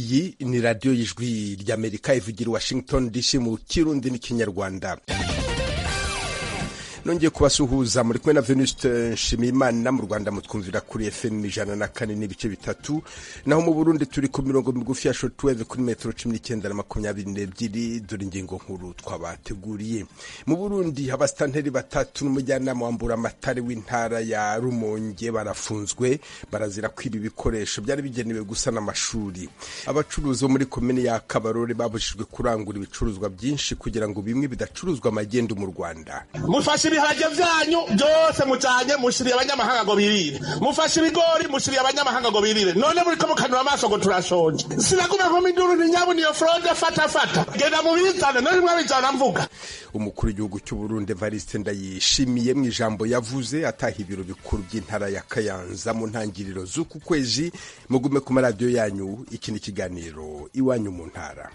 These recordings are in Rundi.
iyi ni radiyo y'ijwi ry'amerika ivugira washington dc mu kirundi n'ikinyarwanda nongeye kubasuhuza muri kumwe na venuste nshimiyimana mu rwanda mutwumvira kuri fm ijana na kane n'ibice bitatu naho mu burundi turi ku mirongo migufi ya shotweve kuri metero cumi n'icyenda na makumyabiri n'ebyiri dore ingingo nkuru twabateguriye mu burundi abasitanteri batatu n'umujyanama wa mburamatare w'intara ya rumonge barafunzwe barazira kwiba ibikoresho byari bigenewe gusana amashuri abacuruzi bo muri komini ya kabarore babujijwe kurangura ibicuruzwa byinshi kugira ngo bimwe bidacuruzwa magendu mu rwanda mufashe ibiharage vyanyu byose mujanye mushiriye abanyamahanga ngo birire mufashe ibigori mushiriye abanyamahanga ngo birire none muriko mukanura amaso ngo turashonje sinagume nko minduru ni nyabu niyo frode fata fata genda mubizane none mwabijana mvuga umukuru w'igihugu cy'u Burundi Evariste Ndayishimiye mu ijambo yavuze ataha ibiro bikuru by'intara ya Kayanza mu ntangiriro z'uku kwezi mugume ku maradiyo yanyu iki ni ikiganiro iwanyu mu ntara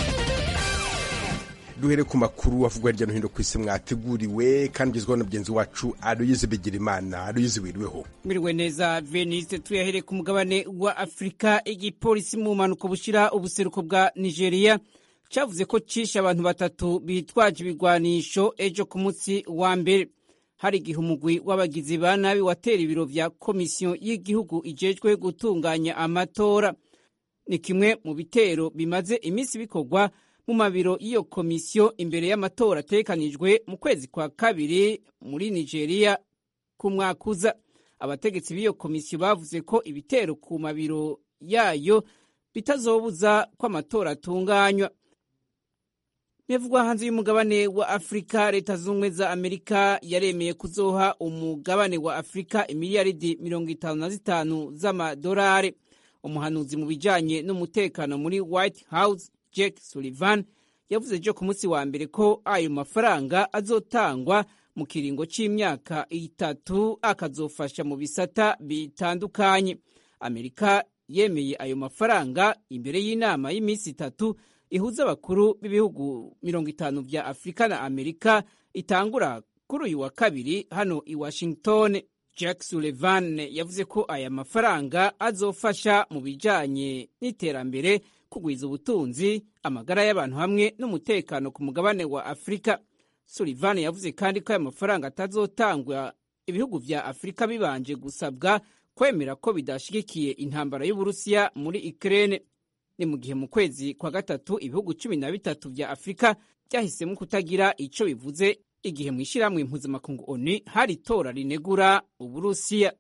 duhere ku makuru avugwa hirya no hino ku isi mwateguriwe kandi ugezwaho na mugenzi wacu aruyize bigirimana aruyize wiriweho mwiriwe neza veniste tuyahere ku mugabane wa afurika igipolisi mu mpanuka bushyira ubuseruko bwa nigeria cyavuze ko cishe abantu batatu bitwaje ibigwanisho ejo ku munsi wa mbere hari igihe umugwi w'abagizi ba nabi watera ibiro vya komisiyo y'igihugu ijejwe gutunganya amatora ni kimwe mu bitero bimaze iminsi bikorwa mu mabiro y'iyo komisiyo imbere y'amatora atekanijwe mu kwezi kwa kabiri muri nigeria ku mwaka uza abategetsi b'iyo komisiyo bavuze ko ibitero ku mabiro yayo bitazobuza ko amatora atunganywa bivugwa hanze y'umugabane wa afurika leta z'ubumwe za amerika yaremeye kuzoha umugabane wa afurika imiliyaridi mirongo itanu na zitanu z'amadolari umuhanuzi mu bijanye n'umutekano muri white house Jake Sullivan yavuze ejo ku munsi wa mbere ko ayo mafaranga azotangwa mu kiringo c'imyaka itatu akazofasha mu bisata bitandukanye amerika yemeye ayo mafaranga imbere y'inama y'iminsi itatu ihuza abakuru b'ibihugu mirongo itanu vya afurika na amerika itangura kuri uyu wa kabiri hano i washington jack sullivan yavuze ko aya mafaranga azofasha mu bijanye n'iterambere kugwiza ubutunzi amagara y'abantu hamwe n'umutekano ku mugabane wa afurika sullivan yavuze kandi ko aya mafaranga atazotangwa ibihugu vya afurika bibanje gusabwa kwemera ko bidashigikiye intambara y'uburusiya muri ukraine ni mu gihe mu kwezi kwa gatatu ibihugu cumi na bitatu vya afurika byahisemo kutagira ico bivuze igihe mu ishyirahamwe mpuzamakungu onu hari itora rinegura uburusiya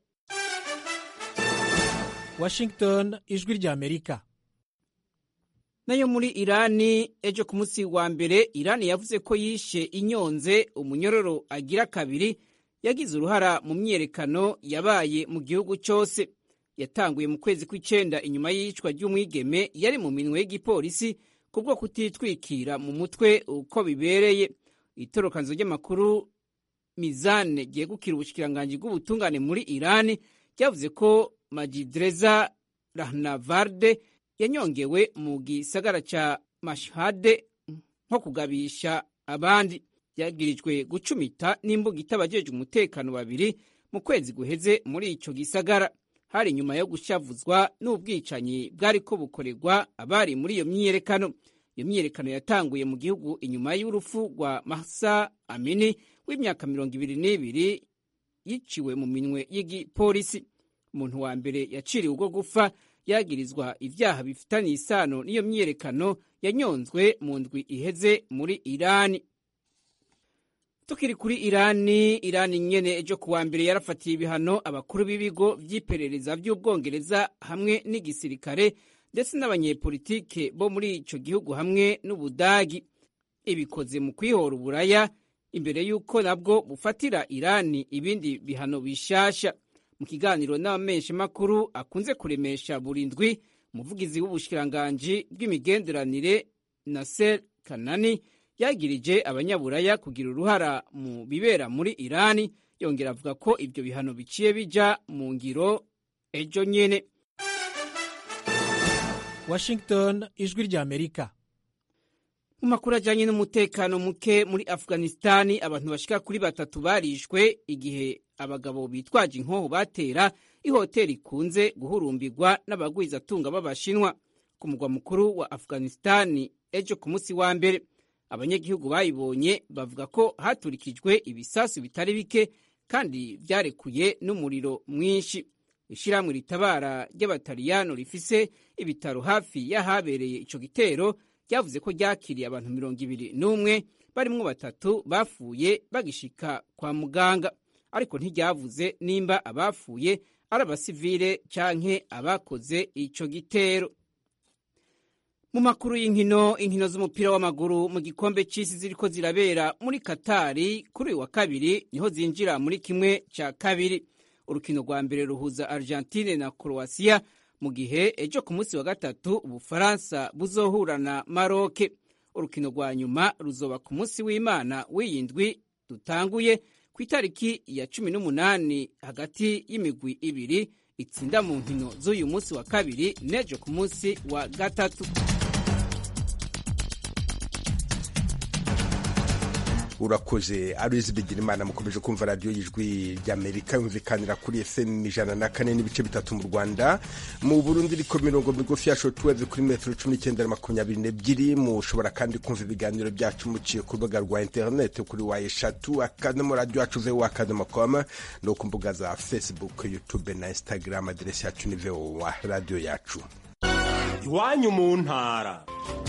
washington ijwi rya amerika nayo muri irani ejo ku munsi wa mbere irani yavuze ko yishe inyonze umunyororo agira kabiri yagize uruhara mu myiyerekano yabaye mu gihugu cyose yatanguye mu kwezi kw'icenda inyuma y'iyicwa ry'umwigeme yari mu minwe y'igipolisi kubwo kutitwikira mu mutwe uko bibereye itorokanzo ry'amakuru mizane ryegukira ubushikiranganji bw'ubutungane muri irani ryavuze ko majidreza rahnavarde yanyongewe mu gisagara ca mashhade nko kugabisha abandi yagirijwe gucumita n'imbuga itabajejwe umutekano babiri mu kwezi guheze muri ico gisagara hari nyuma yo gushavuzwa n'ubwicanyi bwariko bukorerwa abari muri iyo myiyerekano iyo myiyerekano yatanguye mu gihugu inyuma y'urupfu rwa mahsa amini w'imyaka mirongo ibiri n'ibiri yiciwe mu minwe y'igipolisi umuntu wa mbere yaciriwe ubwo gupfa yagirizwa ivyaha bifitaniye isano n'iyo myiyerekano yanyonzwe mu ndwi iheze muri irani tukiri kuri irani irani nyene ejo kuwa mbere yarafatiye ibihano abakuru b'ibigo vy'iperereza vy'ubwongereza hamwe n'igisirikare ndetse n'abanyepolitike bo muri ico gihugu hamwe n'ubudagi ibikoze mu kwihora uburaya imbere y'uko nabwo bufatira irani ibindi bihano bishasha mu kiganiro n'abamenyeshamakuru akunze kuremesha buri ndwi umuvugizi w'ubushikiranganji bw'imigenderanire naser kanani yagirije abanyaburaya kugira uruhara mu bibera muri irani yongera avuga ko ibyo bihano biciye bija mu ngiro ejo nyene washington ijwi rya amerika mu makuru ajyanye n'umutekano muke muri afghanistani abantu bashika kuri batatu barishwe igihe abagabo bitwaje inkoho batera ihoteli ikunze guhurumbirwa n'abagwizatunga b'abashinwa ku mugwa mukuru wa afghanistani ejo ku munsi wa mbere abanyagihugu bayibonye bavuga ko haturikijwe ibisasu bitari bike kandi vyarekuye n'umuriro mwinshi ishyirahamwe ritabara ry'abataliyano rifise ibitaro hafi y'ahabereye ico gitero ryavuze ko ryakiriye abantu mirongo ibiri n'umwe barimwo batatu bapfuye bagishika kwa muganga ariko ntiryavuze nimba abapfuye ari abasivile canke abakoze ico gitero mu makuru y'inkino inkino z'umupira w'amaguru mu gikombe c'isi ziriko zirabera muri katari kuri uyu wa kabiri niho zinjira muri kimwe ca kabiri urukino rwa mbere ruhuza argentine na croatia mu gihe ejo ku munsi wa gatatu ubufaransa buzohura na maroke urukino rwa nyuma ruzoba ku munsi w'imana w'iyindwi dutanguye ku itariki ya cumi n'umunani hagati y'imigwi ibiri itsinda mu nkino z'uyu munsi wa kabiri n'ejo ku munsi wa gatatu urakoze aruzi bigira imana mukomeje kumva radiyo y'ijwi ry'amerika yumvikanira kuri fm ijana na kane n'ibice bitatu mu rwanda mu burundi iriko mirongo migufi ya shotuweve kuri metero cumi n'icyenda na makumyabiri n'ebyiri mushobora kandi kumva ibiganiro byacu muciye ku rubuga rwa interineti kuri wa eshatu akadomo radiyo yacu vewo akadomo koma no ku mbuga za facebook youtube na instagram aderesi yacu ni vewo radiyo yacu iwanyu mu ntara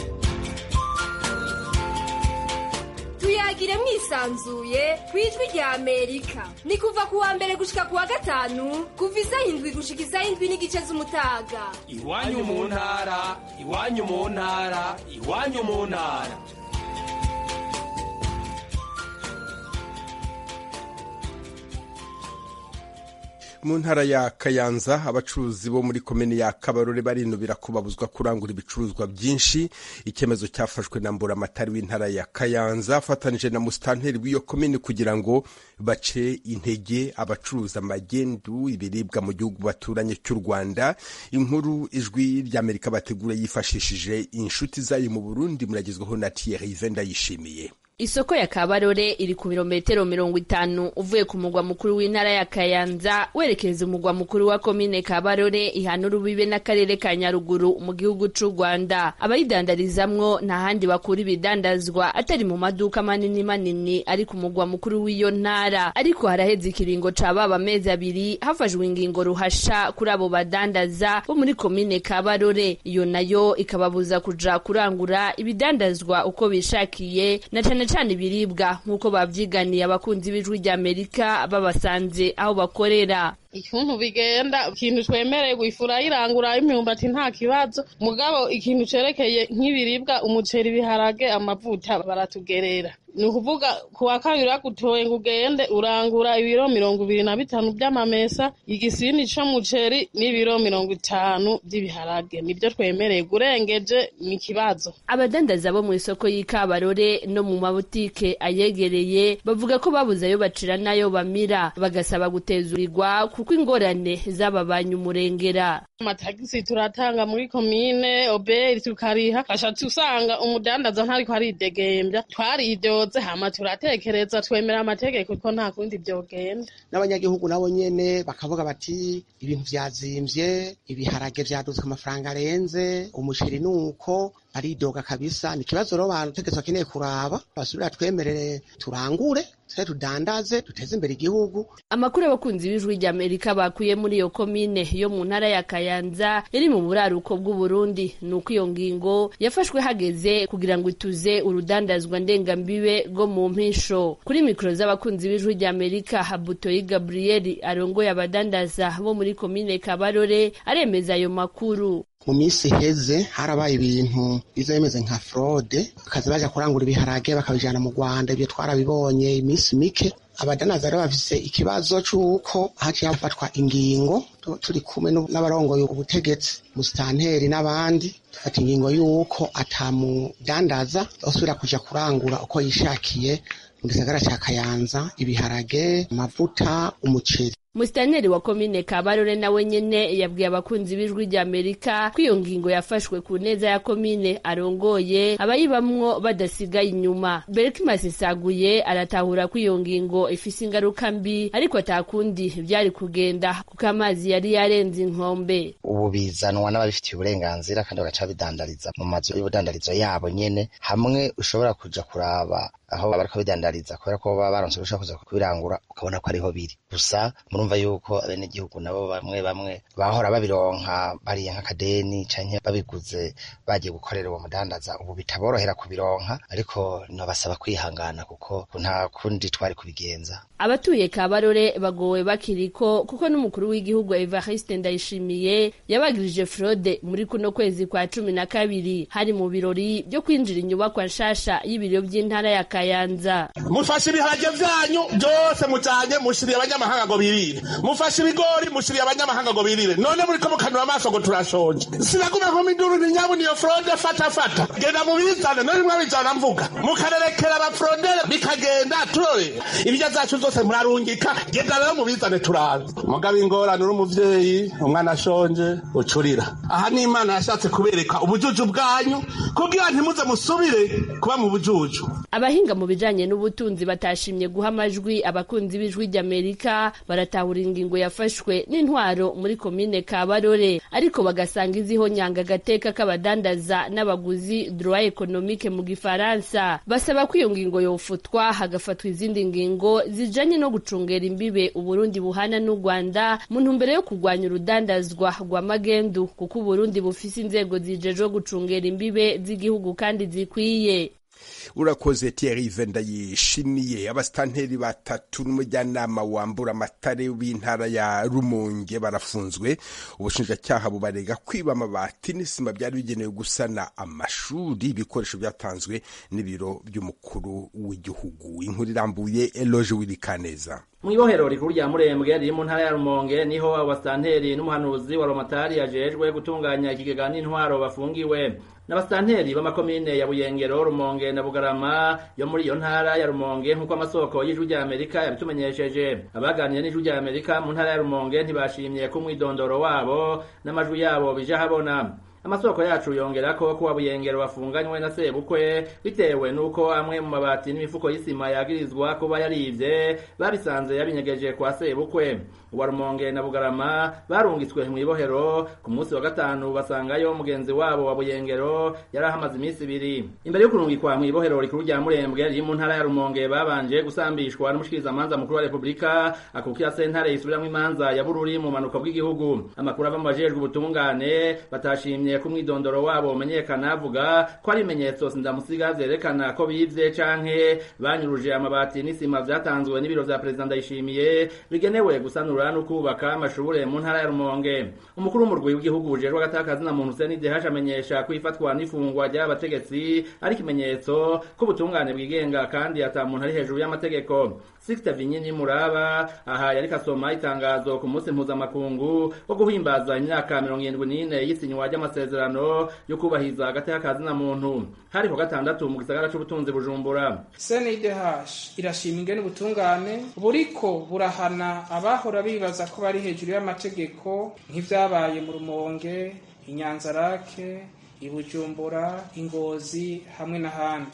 tuyagire mwisanzuye ku ijwi rya amerika ni kuva ku wa mbere gushika ku wa gatanu kuva isaha indwi gushika isaha indwi n'igice z'umutaga iwanyu mu ntara iwanyu mu ntara iwanyu mu ntara mu ntara ya kayanza abacuruzi bo muri komini ya kabarore barinubira ko babuzwa kurangura ibicuruzwa byinshi icyemezo cyafashwe na mburamatari w'intara ya kayanza afatanije na musitanteri w'iyo komini kugira ngo bace intege abacuruza magendu ibiribwa mu gihugu baturanye cy'u rwanda inkuru ijwi ry'amerika bategura yifashishije inshuti zayo mu burundi muragezwaho na thierry vendayishimiye Isoko ya Kabarore iri ku birometero mirongo itanu uvuye ku mugwa mukuru w'intara ya Kayanza werekeza umugwa mukuru wa komine Kabarore ihana urubibe n'akarere ka Nyaruguru mu gihugu c'u Rwanda. Abayidandarizamwo nta handi bakura ibidandazwa atari mu maduka manini manini ari ku mugwa mukuru w'iyo ntara. Ariko haraheze ikiringo ca baba amezi abiri hafashwe ingingo ruhasha kuri abo badandaza bo muri komine Kabarore. Iyo nayo ikababuza kuja kurangura ibidandazwa uko bishakiye na cane cane ibiribwa nk'uko bavyiganiye abakunzi b'ijwi ry'Amerika babasanze aho bakorera ikintu bigenda ikintu twemereye gufura irangura imyumbati nta kibazo mugabo ikintu cerekeye nk'ibiribwa umuceri ibiharage amavuta baratugerera ni ukuvuga ku wa kabiri bagutoye ngo ugende urangura ibiro mirongo ibiri na bitanu by'amamesa igisini c'umuceri n'ibiro mirongo itanu by'ibiharage nibyo twemereye gurengeje ni ikibazo abadandaza bo mu isoko y'ikabarore no mu mabutike ayegereye bavuga ko babuze ayo bacira n'ayo bamira bagasaba gutezurirwa kuko ingorane z'ababanya umurengera amatagisi turatanga muri komine oberi tukariha gashatse usanga umudandaza ntariko aridegembya twaridyoze hama turatekereza twemera amategeko ko nta kundi vyogenda n'abanyagihugu nabo nyene bakavuga bati ibintu vyazimvye ibiharage vyadutswe amafaranga arenze umuceri nuko baridoga kabisa ni ikibazo rero abantu tegeko bakeneye kuraba basubira twemerere turangure tuse tudandaze duteze imbere igihugu amakuru abakunzi b'ijwi ry'amerika bakuye muri iyo komine yo mu ntara ya kayanza iri mu buraruko bw'uburundi ni uko iyo ngingo yafashwe hageze kugira ngo ituze urudandazwa ndengambibe rwo mu mpisho kuri mikoro z'abakunzi b'ijwi ry'amerika habutoyi gabriel arongoye abadandaza bo muri komine kabarore aremeza ayo makuru mu minsi iheze harabaye ibintu biza bimeze nka fraude bakaza baja kurangura ibiharage bakabijana mu rwanda ibyo twarabibonye iminsi mike abadanaza rero bafise ikibazo c'uko haciye hafatwa ingingo turi kumwe n'abarongoye ubutegetsi musitanteri n'abandi dufata ingingo y'uko atamudandaza asubira kuja kurangura uko yishakiye mu gisagara ca kayanza ibiharage amavuta umuceri Musitanteri wa komine Kabarore nawe nyene yabwiye abakunzi b'ijwi rya Amerika ko iyo ngingo yafashwe ku neza ya komine arongoye abayibamwo badasigaye inyuma. Berkimas Saguye aratahura ko iyo ngingo ifise ingaruka mbi ariko atakundi vyari kugenda kuko amazi yari yarenze inkombe. ubu bizanwa n'ababifitiye uburenganzira kandi bagaca bidandariza mu mazu y'ubudandarizo yabo nyene hamwe ushobora kuja kuraba aho bariko bidandariza kubera ko baba baronse urushaka kuza kubirangura ukabona ko ariho biri gusa murumva yuko abenegihugu nabo bamwe bamwe bahora babironka bariye nk'akadeni canke babiguze bagiye gukorera uwo mudandaza ubu bitaborohera kubironka ariko nobasaba kwihangana kuko nta kundi twari kubigenza Abatuye Kabarore bagowe bakiriko kuko n'umukuru w'igihugu Evariste Ndayishimiye yabagirije fraude muri kuno kwezi kwa cumi na kabiri hari mu birori byo kwinjira inyubakwa nshasha y'ibiro by'intara ya Kayanza. mufashe ibiharage vyanyu byose mujanye mushiriye abanyamahanga ngo birire mufashe ibigori mushiriye abanyamahanga ngo birire none muriko mukanura amaso ngo turashonje sinaguma nkoma induru ni nyabu niyo fraude fata fata genda mubizane none mwabijana mvuga mukarerekera abafrondere bikagenda turore ibirya zacu zose murarungika genda rero mubizane turabe mugabo ingorane uri umuvyeyi umwana ashonje ucurira aha ni imana yashatse kubereka ubujuju bwanyu kugira ntimuze musubire kuba mu bujuju Abahinga mu bijanye n'ubutunzi batashimye guha amajwi abakunzi b'ijwi ry'Amerika baratahura ingingo yafashwe n'intwaro muri komine Kabarore ariko bagasanga iziho nyanga agateka k'abadandaza n'abaguzi droit économique mu gifaransa basaba ko iyo ngingo yofutwa hagafatwa izindi ngingo zijanye no gucungera imbibe Uburundi buhana n'u Rwanda mu ntumbero yo kurwanya urudandazwa rwa magendu kuko Uburundi bufise inzego zijejwe gucungera imbibe z'igihugu kandi zikwiye urakoze Thierry ndayishimiye abasitanteri batatu n'umujyanama wambura amatare w'intara ya rumonge barafunzwe ubushinjacyaha bubarega kwiba amabati n'isima byari bigenewe gusana amashuri ibikoresho byatanzwe n'ibiro by'umukuru w'igihugu inkuru irambuye eloge wirikaneza mu ibohero rikuru rya murembwe riri mu ntara ya rumonge niho abasitanteri n'umuhanuzi wa romatari yajejwe gutunganya ikigega n'intwaro bafungiwe n'abasitanteri b'amakomine ya buyengero rumonge na bugarama yo muri iyo ntara ya rumonge nk'uko amasoko y'ijwi rya amerika yabitumenyesheje abaganiriye n'ijwi rya amerika mu ntara ya rumonge ntibashimye ko umwidondoro wabo n'amajwi yabo bija habona amasoko yacu yongera ko kuwa buyengero bafunganywe na sebukwe bitewe n'uko amwe mu mabati n'imifuko y'isima yagirizwa kuba yarivye babisanze yabinyegeje kwa sebukwe uwa rumonge na bugarama barungitswe mu ibohero ku munsi wa gatanu basangayo mugenzi wabo wa buyengero yari ahamaze iminsi ibiri imbere yo kurungikwa mu ibohero rikuru rya murembwe riri mu ntara ya rumonge babanje gusambishwa n'umushikirizamanza mukuru wa repubulika akukira sentare isubiramwo imanza ya bururi mu manuko bw'igihugu amakuru ava mu bajejwe ubutungane batashimye ko umwidondoro wabo umenyekana avuga ko ari ibimenyetso sindamusiga vyerekana ko bivye canke banyuruje amabati n'isima vyatanzwe n'ibiro vya perezida ndayishimiye bigenewe gusanura no kubaka amashure mu ntara ya rumonge umukuru w'umurwi w'igihugu bujejwe agatakazi na muntu Hussein Dehash amenyesha ko ifatwa n'ifungwa ry'abategetsi ari ikimenyetso ko ubutungane bwigenga kandi ata muntu ari hejuru y'amategeko Sixte Vinyini Muraba aha yariko asoma itangazo ku munsi mpuzamakungu wo guhimbaza imyaka mirongo irindwi n'ine y'isinywa ry'amasezerano yo kubahiriza agateka kazi na muntu hari ku gatandatu mu gisagara c'ubutunzi bujumbura CNDH irashima ingene ubutungane buriko burahana abahora bibaza ko bari hejuru y'amategeko nk'ivyabaye mu rumonge inyanzarake ibujumbura ingozi hamwe n'ahandi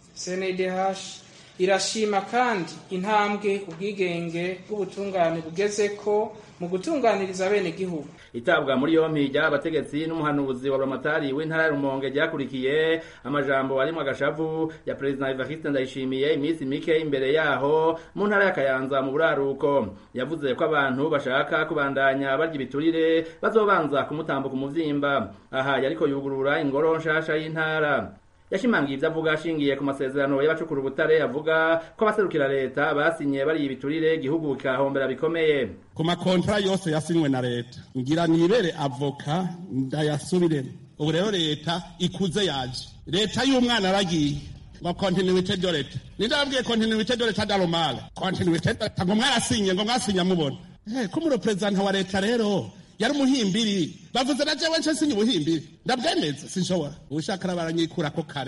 CNDH irashima kandi intambwe ubwigenge bw'ubutungane bugezeko mu gutunganiriza bene gihugu itabwa muri yompi ry'abategetsi n'umuhanuzi wa Ramatari w'intara ya Rumonge ryakurikiye amajambo arimwo agashavu ya President Evariste Ndayishimiye iminsi mike imbere yaho mu ntara ya Kayanza mu buraruko yavuze ko abantu bashaka kubandanya barya ibiturire bazobanza kumutambuka umuvyimba aha yariko yugurura ingoro nshasha y'intara yashimangiye ibyo avuga ashingiye ku masezerano y'abacukura ubutare avuga ko abaserukira leta basinye bariye ibiturire igihugu kikahombera bikomeye ku makontara yose yasinywe na leta ngira nibere avoka ndayasubiremo ubu rero leta ikuze yaje leta y'umwana aragiye ngo kontinuite de leta ninde ababwiye kontinuite de leta daromale kontinuite ngo mwarasinye ngo mwasinye mubona ko umureperezanta wa leta rero yari umuhimbiri bavuze na jewe nce sinye ubuhimbiri ndabwemeza sinshobora ubushaka baranyikura ko kare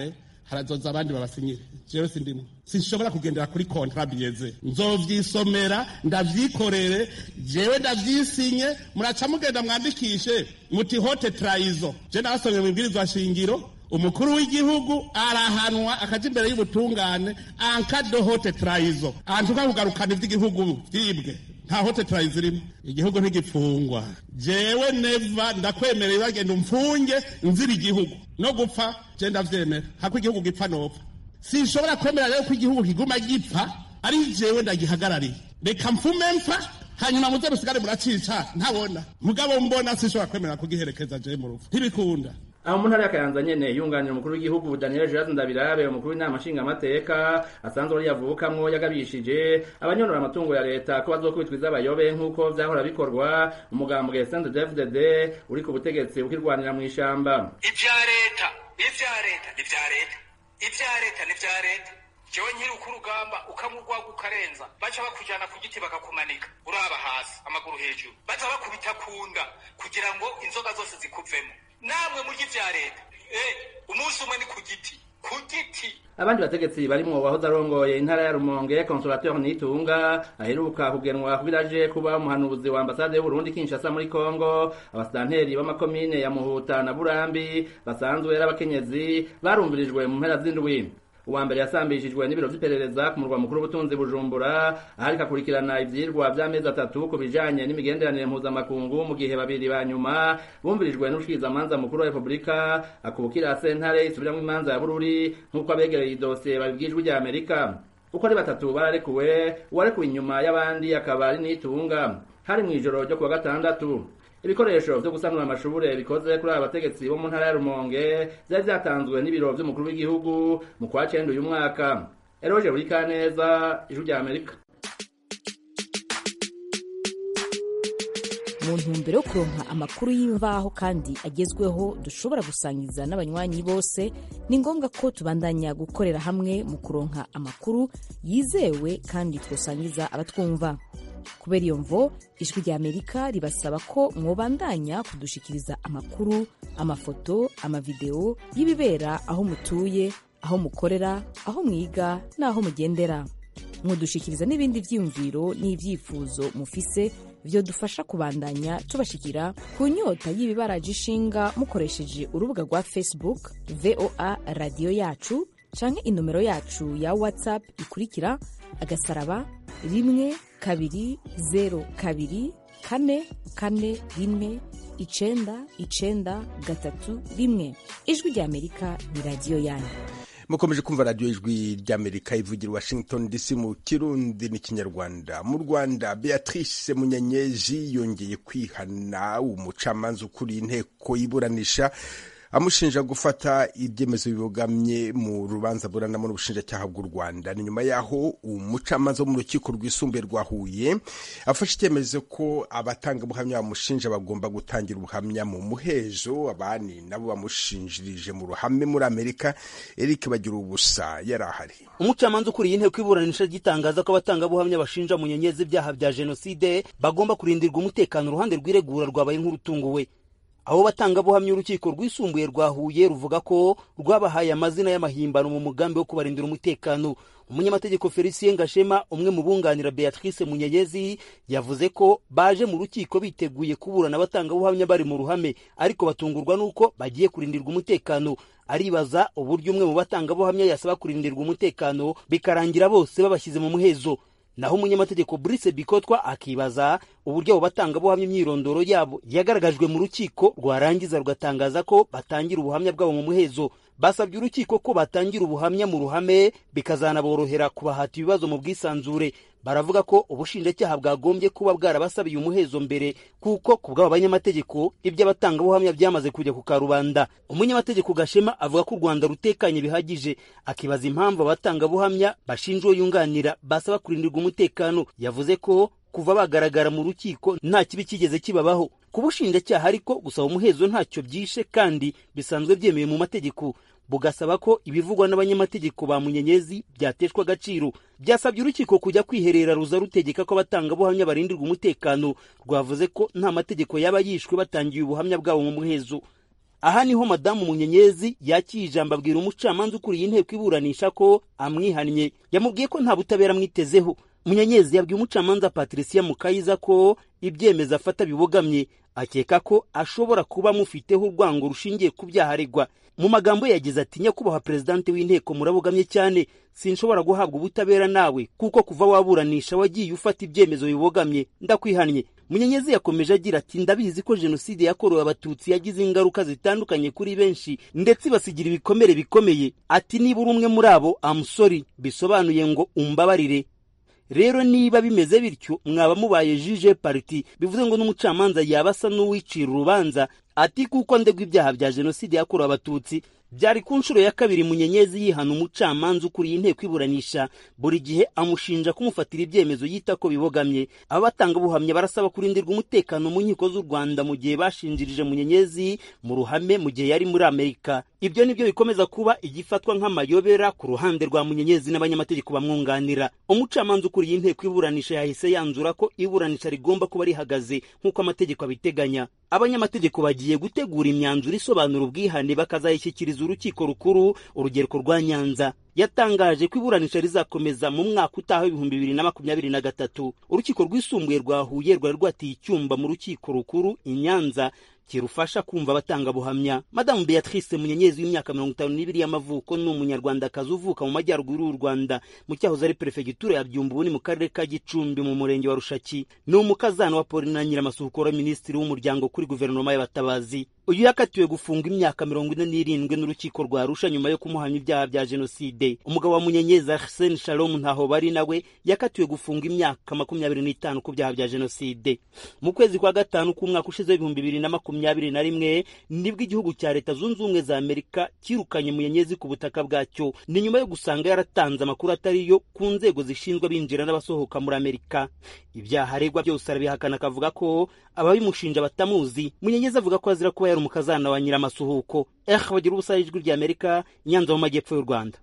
harazoza abandi babasinyire jewe sindimwe sinshobora kugendera kuri kontra biyeze nzovyisomera ndavyikorere jewe ndavyisinye muraca mugenda mwandikishe muti hote trayizo je nabasomye mu ibwirizwa shingiro umukuru w'igihugu arahanwa akaja imbere y'ubutungane ankado hote trayizo antuka kugarukana ivy'igihugu vyibwe nta hote trayizo irimo igihugu ntigipfungwa jewe neva ndakwemereye bagenda umfunge nzira igihugu no gupfa je ndavyemera hako igihugu gipfa nopfa sinshobora kwemera rero ko igihugu kiguma gipfa ari jewe ndagihagarariye reka mfume mpfa hanyuma muze musigare muracica ntabona mugabo mbona sinshobora kwemera kugiherekeza je mu rupfu ntibikunda aho mu ntara ya kayanza nyene yunganira umukuru w'igihugu daniel gerard ndabirabe umukuru w'inama nshingamateka asanzwe ari yavukamwo yagabishije abanyonora amatungo ya leta ko bazokubitwa iz'abayobe nk'uko vyahora bikorwa umugambwe sente dfdd uri ku butegetsi ukirwanira mw'ishamba ivya leta ivya leta ni vya leta ivya leta ni vya leta jewe nkiri uko urugamba ukamugwaga ukarenza baca bakujana ku giti bakakumanika uraba hasi amaguru hejuru baza bakubita kunda kugira ngo inzoga zose zikuvemo namwe murya ivya leta eh umunsi umwe ni ku giti ku giti abandi bategetsi barimwo wahoze arongoye intara ya rumonge consolateur nitunga aheruka kugenwa kubiraje kuba umuhanuzi wa ambasade y'uburundi kinshasa muri congo abasitanteri b'amakomine ya muhuta na burambi basanzwe ari abakenyezi barumvirijwe mu mpera z'indwi uwa mbere yasambishijwe n'ibiro vy'iperereza ku murwa mukuru w'ubutunzi bujumbura ahariko akurikirana ivyirwa vy'amezi atatu ku bijanye n'imigenderanire mpuzamakungu mu gihe babiri ba nyuma bumvirijwe n'ushikirizamanza mukuru wa repubulika akubukira sentare isubiramwo imanza ya bururi nk'uko abegereye idosiye babibwijwe rya amerika uko ari batatu bararekuwe uwarekuwe inyuma y'abandi akaba ari nitunga hari mw'ijoro ryo kuwa gatandatu ibikoresho vyo gusanura amashure bikoze kuri aba bategetsi bo mu ntara ya rumonge vyari vyatanzwe n'ibiro vy'umukuru w'igihugu mu kwa cenda uyu mwaka eroje buri kaneza ijwi rya amerika mu ntumbero yo kuronka amakuru y'imvaho kandi agezweho dushobora gusangiza n'abanywanyi bose ni ngombwa ko tubandanya gukorera hamwe mu kuronka amakuru yizewe kandi twosangiza abatwumva kubera iyo mvo ijwi rya amerika ribasaba ko mwobandanya kudushikiriza amakuru amafoto amavideo y'ibibera aho mutuye aho mukorera aho mwiga n'aho mugendera mudushikiriza n'ibindi vyiyumviro n'ivyifuzo mufise vyodufasha kubandanya tubashikira ku nyota y'ibibaraje ishinga mukoresheje urubuga rwa facebook voa radiyo yacu canke inomero yacu ya whatsapp ikurikira agasaraba rimwe kabiri zero kabiri kane kane rimwe icenda icenda gatatu rimwe ijwi rya amerika ni radiyo yanyu mukomeje kumva radiyo ijwi ry'amerika ivugira washington dc mu kirundi n'ikinyarwanda mu rwanda beatrice munyanyeji yongeye kwihana umucamanza ukuriye inteko y'iburanisha amushinja gufata ibyemezo bibogamye mu rubanza buranamo n'ubushinjacyaha bw'u rwanda ni nyuma y'aho umucamanza wo mu rukiko rwisumbuye rwa huye afashe icyemezo ko abatangabuhamya bamushinja bagomba gutangira ubuhamya mu muhezo abandi nabo bamushinjirije mu ruhame muri amerika eric bagira ubusa yari ahari umucamanza ukuriye inteko iburanisha gitangaza ko abatangabuhamya bashinja munyenyezi ibyaha bya jenoside bagomba kurindirwa umutekano uruhande rw'iregura rwabaye nk'urutunguwe abo batangabuhamya urukiko rwisumbuye rwa huye ruvuga ko rwabahaye amazina y'amahimbano mu mugambi wo kubarindira umutekano umunyamategeko felicien gashema umwe mu bunganira beatrice munyeyezi yavuze ko baje mu rukiko biteguye kuburana abatangabuhamya bari mu ruhame ariko batungurwa n'uko bagiye kurindirwa umutekano aribaza uburyo umwe mu batangabuhamya yasaba kurindirwa umutekano bikarangira bose babashyize mu muhezo naho umunyamategeko Brice Bikotwa akibaza uburyo abo batangabuhamya imyirondoro yabo yagaragajwe mu rukiko rwarangiza rugatangaza ko batangira ubuhamya bwabo mu muhezo basabye urukiko ko batangira ubuhamya mu ruhame bikazanaborohera kubahata ibibazo mu bwisanzure baravuga ko ubushinjacyaha bwagombye kuba bwarabasabiye umuhezo mbere kuko ku bw'abo banyamategeko iby'abatangabuhamya byamaze kujya ku karubanda umunyamategeko gashema avuga ko u rwanda rutekanye bihagije akibaza impamvu abatangabuhamya bashinja uwo yunganira basaba kurindirwa umutekano yavuze ko kuva bagaragara mu rukiko nta kibi kigeze kibabaho ku bushinjacyaha ariko gusaba umuhezo ntacyo byishe kandi bisanzwe byemewe mu mategeko bugasaba ko ibivugwa n'abanyamategeko ba munyenyezi byateshwa agaciro byasabye urukiko kujya kwiherera ruza rutegeka ko abatangabuhamya barindirwa umutekano rwavuze ko nta mategeko yaba yishwe batangiye ubuhamya bwabo mu muhezo aha niho madamu munyenyezi yakiye ijambo abwira umucamanza ukuriye inteko iburanisha ko amwihannye yamubwiye ko nta butabera amwitezeho munyenyezi yabwiye umucamanza patricia mukayiza ko ibyemezo afata bibogamye akeka ko ashobora kuba amufiteho urwango rushingiye ku byaha aregwa mu magambo ye yagize ati nyakubahwa perezidante w'inteko murabogamye cyane sinshobora guhabwa ubutabera nawe kuko kuva waburanisha wagiye ufata ibyemezo bibogamye ndakwihannye munyenyezi yakomeje agira ati ndabizi ko jenoside yakorewe abatutsi yagize ingaruka zitandukanye kuri benshi ndetse ibasigira ibikomere bikomeye ati niba uri umwe muri abo amusori bisobanuye ngo umbabarire rero niba bimeze bityo mwaba mubaye jije pariti bivuze ngo n'umucamanza yaba asa n'uwicira urubanza ati kuko ndegwa ibyaha bya jenoside yakorewe abatutsi byari ku nshuro ya kabiri munyenyezi yihana umucamanza ukuriye inteko iburanisha buri gihe amushinja kumufatira ibyemezo yita ko bibogamye abatangabuhamya barasaba kurindirwa umutekano mu nkiko z'u rwanda mu gihe bashinjirije munyenyezi mu ruhame mu gihe yari muri amerika ibyo nibyo bikomeza kuba igifatwa nk'amayobera ku ruhande rwa munyenyezi n'abanyamategeko bamwunganira umucamanza ukuriye inteko iburanisha yahise yanzura ko iburanisha rigomba kuba rihagaze nk'uko amategeko abiteganya abanyamategeko bagiye gutegura imyanzuro isobanura ubwihane bakazayishyikiriza urukiko rukuru urugereko rwa nyanza yatangaje ko iburanisha rizakomeza mu mwaka utaha w'ibihumbi bibiri na makumyabiri na gatatu urukiko rwisumbuye rwa huye rwari rwatiye icyumba mu rukiko rukuru i nyanza kirufasha kumva abatangabuhamya madamu beatrice munyenyezi w'imyaka mirongo itanu n'ibiri y'amavuko ni umunyarwandakazi uvuka mu majyaruguru y'u rwanda mu cyahoze ari perefegitura ya byumba ubu ni mu karere ka gicumbi mu murenge wa rushaki ni umukazana wa paulina nyiramasuhukura minisitiri w'umuryango kuri guverinoma y'abatabazi uyu yakatiwe gufunga imyaka mirongo ine n'irindwi n'urukiko rwa arusha nyuma yo kumuhamya ibyaha bya jenoside umugabo wa munyenyezi arsene shalom ntaho bari nawe yakatiwe gufunga imyaka makumyabiri n'itanu ku byaha bya jenoside mu kwezi kwa gatanu k'umwaka ushize w'ibihumbi bibiri na makumyabiri na rimwe nibwo igihugu cya leta zunze ubumwe za amerika cyirukanye munyenyezi ku butaka bwacyo ni nyuma yo gusanga yaratanze amakuru atari yo ku nzego zishinzwe abinjira n'abasohoka muri amerika ibyaha aregwa byose arabihakana akavuga ko ababimushinja batamuzi munyenyezi avuga ko azira kuba yari umukazana wa nyiramasuhuko eh bagira ubusa ijwi rya amerika nyanza mu majyepfo y'u rwanda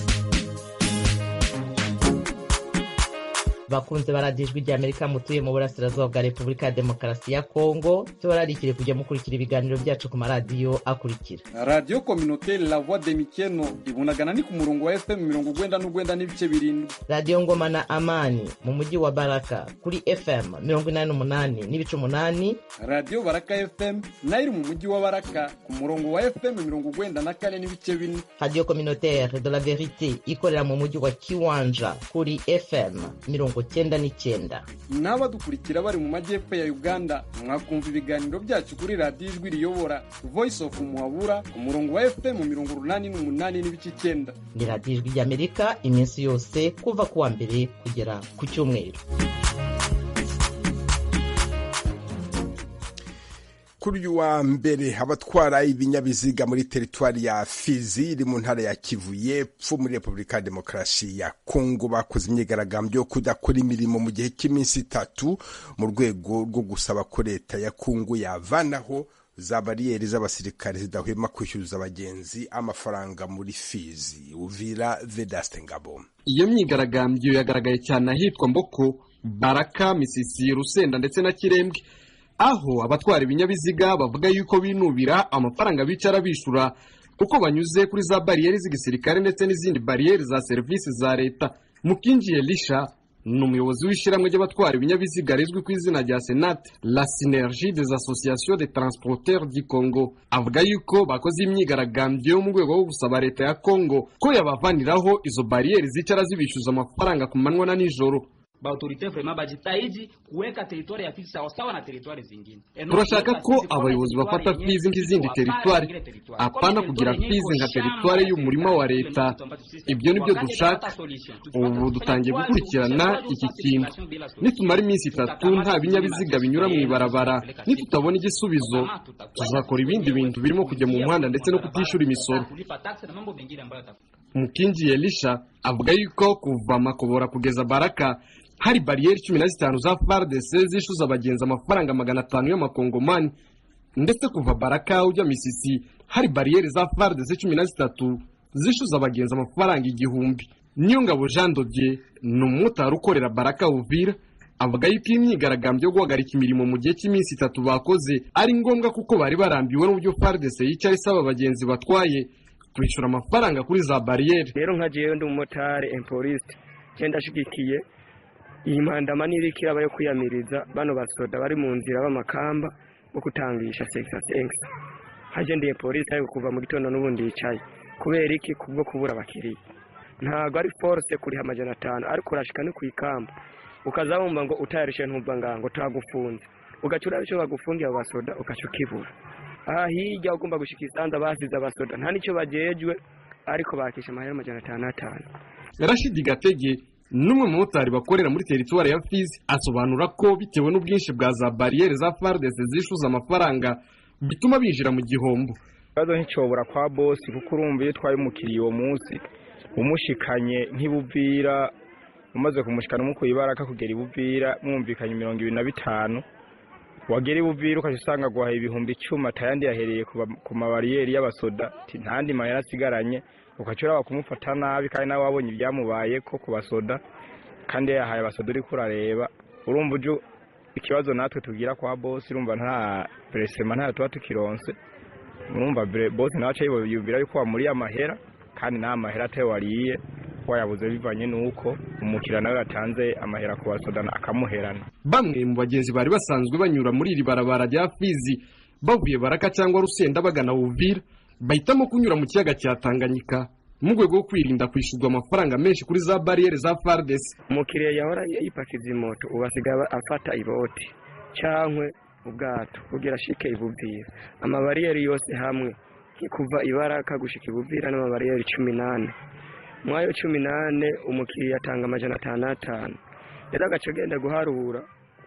bakunze baradiye ijwi rya amerika mutuye mu burasirazuba bwa repubulika ya demokarasi ya kongo tubararikire kujya mukurikira ibiganiro byacu ku maradiyo akurikira radiyo kominoteri la voix de mikeno ibunagana ni ku murongo wa fm mirongo ugwenda n'ugwenda n'ibice birindwi radiyo ngoma na amani mu mujyi wa baraka kuri fm mirongo inani n'umunani n'ibice umunani radiyo baraka fm nayo iri mu mujyi wa baraka ku murongo wa fm mirongo ugwenda na kane n'ibice bine radiyo kominoteri de la verite ikorera mu mujyi wa kiwanja kuri fm mirongo cyenda n'icyenda n'abadukurikira bari mu majyepfo ya uganda mwakumva ibiganiro byacu kuri radiyo ijwi riyobora voice of muhabura ku murongo wa fm mirongo urunani n'umunani n'ibice icyenda ni radiyo ijwi ry'amerika iminsi yose kuva ku wa mbere kugera ku cyumweru kuri uyu wa mbere abatwara ibinyabiziga muri teritwari ya fizi iri mu ntara ya kivu y'epfo muri repubulika ya demokarasi ya kongo bakoze imyigaragambyo yo kudakora imirimo mu gihe cy'iminsi itatu mu rwego rwo gusaba ko leta ya kongo yavanaho za bariyeri z'abasirikare zidahwema kwishyuza abagenzi amafaranga muri fizi uvira vedaste ngabo iyo myigaragambyo yagaragaye cyane ahitwa mboko baraka misisi rusenda ndetse na kirembwe aho abatwara ibinyabiziga bavuga yuko binubira amafaranga bicara bishura uko banyuze kuri za bariyeri z'igisirikare ndetse n'izindi bariyeri za serivisi za leta mukinjiye lisha ni umuyobozi w'ishyirahamwe ry'abatwara ibinyabiziga rizwi ku izina rya senate la synergie des associations de transporteurs du congo avuga yuko bakoze imyigaragambyo yo mu rwego rwo gusaba leta ya congo ko yabavaniraho izo bariyeri zicara zibishyuza amafaranga ku manywa na nijoro baautorite vrema bajitahidi kuweka teritwari ya Fizi sawasawa na teritwari zingine. turashaka ko abayobozi bafata fizi nk'izindi teritwari apana kugira fizi nka teritwari y'umurima wa leta ibyo nibyo dushaka ubu dutangiye gukurikirana iki kintu nitumara iminsi itatu nta binyabiziga binyura mu ibarabara nitutabona igisubizo tuzakora ibindi bintu birimo kujya mu muhanda ndetse no kutishyura imisoro mukingi elisha avuga yuko kuva makobora kugeza baraka hari bariyeri cumi na zitanu za FARDC zishyuza abagenzi amafaranga magana atanu y'amakongomani ndetse kuva baraka ujya misisi hari bariyeri za FARDC cumi na zitatu zishyuza abagenzi amafaranga igihumbi niyo ngabo jean dodier ni umumotari ukorera baraka uvira avuga yuko iyi myigaragambyo yo guhagarika imirimo mu gihe cy'iminsi itatu bakoze ari ngombwa kuko bari barambiwe n'uburyo FARDC yicara isaba abagenzi batwaye kwishyura amafaranga kuri za bariyeri rero nka jewe ndi umumotari empoliste je ndashigikiye iyi mpandama n'iriko iraba yo kwiyamiriza bano basoda bari mu nzira b'amakamba bo kutangisha sexa sexa haje ndiye polisi ariko kuva mu gitondo n'ubundi yicaye kubera iki kubwo kubura abakiriya ntago ari force kuriha amajana atanu ariko urashika no kwikamba ukaza wumva ngo utayarishe ntumva ngango tagufunze ugaca uraba ico bagufungiye abo basoda ugaca ukibura aha hirya ugomba gushika isanza basize abasoda nta nico bajejwe ariko bakisha amahera amajana atanu atanu Rashidi Gatege n'umwe mu motari bakorera muri teritwari ya Fizi asobanura ko bitewe n'ubwinshi bwa za bariyeri za FARDC zishuza amafaranga bituma binjira mu gihombo ikibazo nticyobora kwa bosi kuko urumva iyo utwaye umukiriya uwo munsi umushikanye nk'ibuvira umaze kumushikana umukuye ibaraka kugera ibuvira mwumvikanye mirongo ibiri na bitanu wagera ibuvira ukajya usanga guhaha ibihumbi icumi atayandi yahereye ku ba- ku mabariyeri y'abasoda ati ntandi mahera asigaranye ugaca uraba kumufata nabi kandi nawe wabonye ibyamubaye ko ku basoda kandi yahaye abasoda uriko urareba urumva uje ikibazo natwe tugira kwa bosi urumva nta peresema ntayo tuba tukironse urumva bre- bosi nawe aca yiyumvira yuko wamuriye amahera kandi nta mahera atayo wariye wayabuze bivanye n'uko umukiriya nawe yatanze amahera ku basoda akamuherana bamwe mu bagenzi bari basanzwe banyura muri iri barabara rya Fizi bavuye Baraka cyangwa Rusenda bagana Uvira bahitamo kunyura mu kiyaga cya Tanganyika mu rwego rwo kwirinda kwishyurwa amafaranga menshi kuri za bariyeri za FARDC umukiriya yahora yipakiza imoto ubu asigaye afata iboti cyangwa ubwato kugira ashike ibuvira amabariyeri yose hamwe kuva ibaraka gushika ibuvira n'amabariyeri cumi n'ane muri ayo cumi n'ane umukiriya atanga amajana atanu atanu rero agace agenda guharura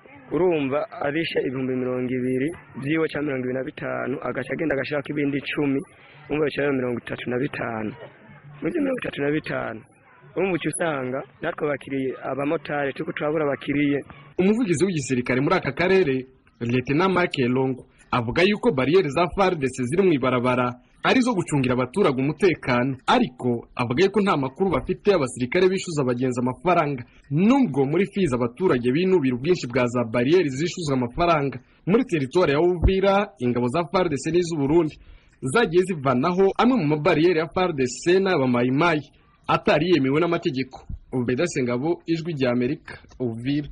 urumva arishe ibihumbi mirongo ibiri byiwe cyangwa mirongo ibiri na bitanu agace agenda agashaka ibindi icumi umva bicaye mirongo itatu na bitanu muri ibyo mirongo itatu na bitanu urumva uca usanga natwe abakiriye abamotari turiko turabura abakiriye umuvugizi w'igisirikare muri aka karere Lieutenant Mark Elongo avuga yuko bariyeri za FARDC ziri mu ibarabara ari zo gucungira abaturage umutekano ariko avuga yuko nta makuru bafite abasirikare bishyuza abagenzi amafaranga nubwo muri Fizi abaturage binubira ubwinshi bwa za bariyeri zishyuzwa amafaranga muri teritwari ya Uvira ingabo za FARDC n'iz'u Burundi zagiye zivanaho amwe mu mabariyeri ya FARDC n'abamayimayi atari yemewe n'amategeko Ubeda Sengabo ijwi rya Amerika Uvira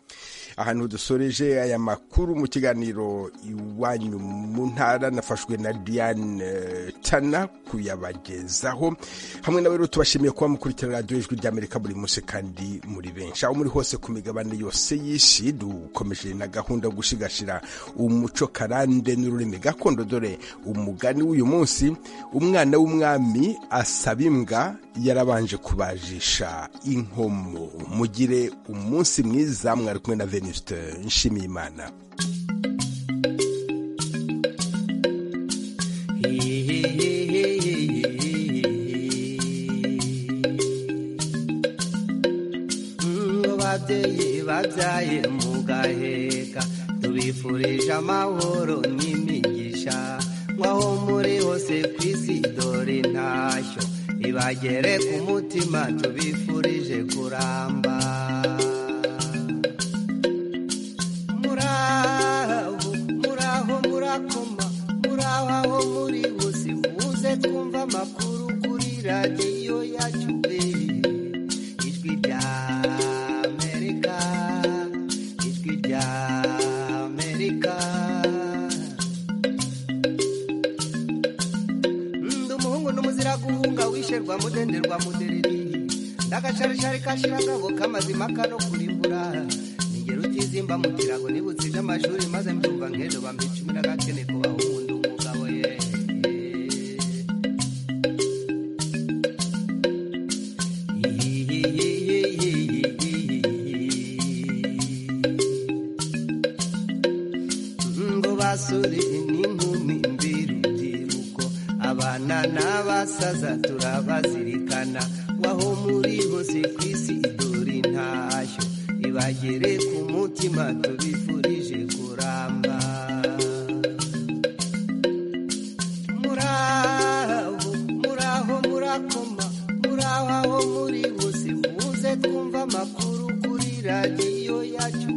ahantu dusoreje aya makuru mu kiganiro iwanyu mu ntara nafashwe na Diane eh, Tana kuyabagezaho hamwe nawe rero tubashimiye kuba mukurikira radiyo ijwi ry'Amerika buri munsi kandi muri benshi aho muri hose ku migabane yose y'isi dukomeje na gahunda yo gushigashira umuco karande n'ururimi gakondo dore umugani w'uyu munsi umwana w'umwami asaba imbwa yarabanje kubajisha inkomo mugire umunsi mwiza mwari kumwe na Venuste Nshimiyimana ngo babyeyi babyaye mugaheka tubifurije amahoro n'imigisha nk'aho muri hose ku isi dore ntashyo ibagere ku mutima tubifurije kuramba muraho muraho murakoma muraho aho muri hose muze twumva amakuru kuri radiyo yacu pe ijwi rya amerika ijwi rya amerika ndi umuhungu n'umuzira guhunga wisherwa mudenderwa mudereri ndagacarishari kashiragabo k'amazima kano kurimbura ningero utizimba mu kirago nibutse amashuri maze mbyumva nk'ejo bampa icumi n'agakene kubaho umuntu umugabo ye ngo basore n'inkumi mbirubyiruko abana n'abasaza turabazirikana waho muri hose ku isi dore ntashyo ibagere ku mutima tubifurije kuramba muraho muraho murakoma muraho aho muri hose muze twumva amakuru kuri radiyo yacu